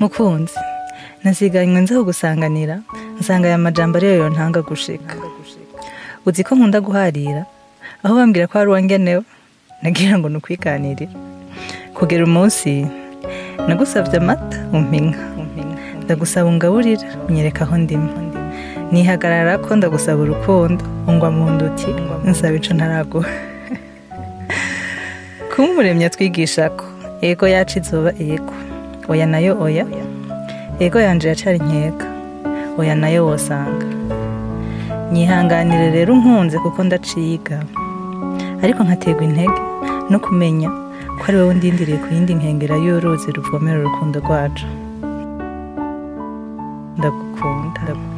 mukunzi nasiganywe nza kugusanganira nsanga aya majambo ariyo yontanga gushika uzi ko nkunda guharira aho bambwira ko hari uwangenewe nagira ngo ni ukwiganirira kugera umunsi nagusabye amata umpinka ndagusaba ungaburira unyereka aho ndimo nihagarara ko ndagusaba urukundo ungwa mu nduti nsaba ico ntaraguha kuba umuremyi atwigisha ko ego yacu izoba ego oya nayo oya ego yanje yacari nkeka oya nayo wosanga nyihanganire rero unkunze kuko ndaciga ariko nkaterwa intege no kumenya ko ari wowe ndindiriye ku yindi nkengera y'uruzi ruvomera urukundo rwacu ndagukunda